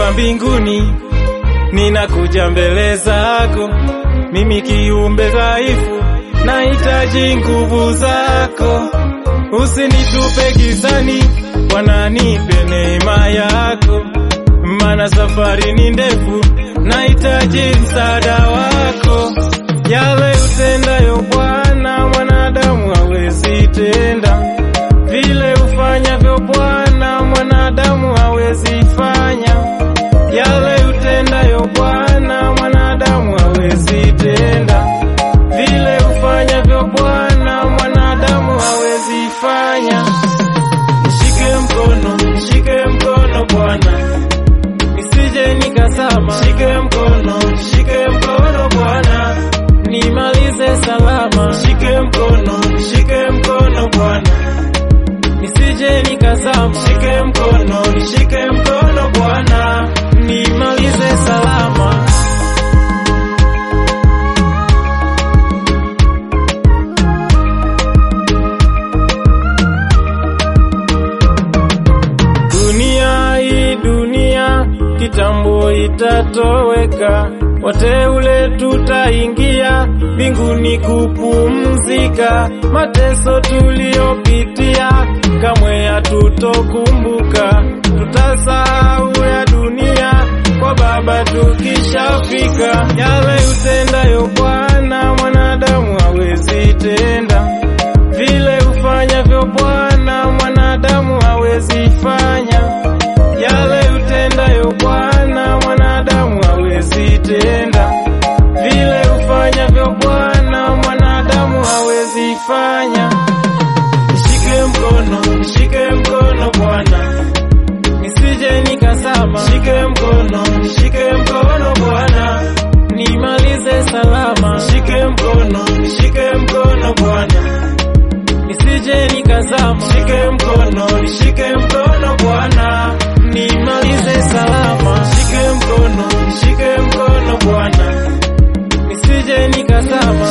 wa mbinguni, ninakuja mbele zako, mimi kiumbe dhaifu, nahitaji nguvu zako. Usinitupe gizani, Bwana nipe neema yako, maana safari ni ndefu, nahitaji msaada wako. Yale utendayo Bwana, mwanadamu hawezi tenda, vile ufanyavyo Bwana, mwanadamu hawezi fanya. Yale utendayo Bwana, mwanadamu hawezi tenda, vile ufanyavyo Bwana, mwanadamu hawezi fanya. Nishike mkono, nishike mkono Bwana, nisije nikazama. Nishike mkono, nishike mkono Bwana, nimalize salama. Nishike mkono, nishike mkono Bwana, nisije nikazama. Nishike mkono, nishike mkono Bwana, nimalize salama. Dunia hii dunia kitambo itatoweka, wateule tutaingia mbinguni kupumzika. Mateso tuliyopitia kamwe hatutokumbuka, tutasahau ya dunia kwa Baba tukishafika. Yale utendayo Bwana, mwanadamu hawezi tenda, vile ufanyavyo Bwana, mwanadamu hawezi fanya. Yale utendayo Bwana, mwanadamu hawezi tenda, vile ufanyavyo Bwana, mwanadamu hawezi fanya. Nishike mkono, nishike mkono Bwana, nisije nikazama. Nishike mkono, nishike mkono Bwana, nimalize salama. Nishike mkono, nishike mkono Bwana, nisije nikazama. Nishike mkono, nishike mkono Bwana, nimalize salama. Nishike mkono, nishike mkono Bwana, nisije nikazama.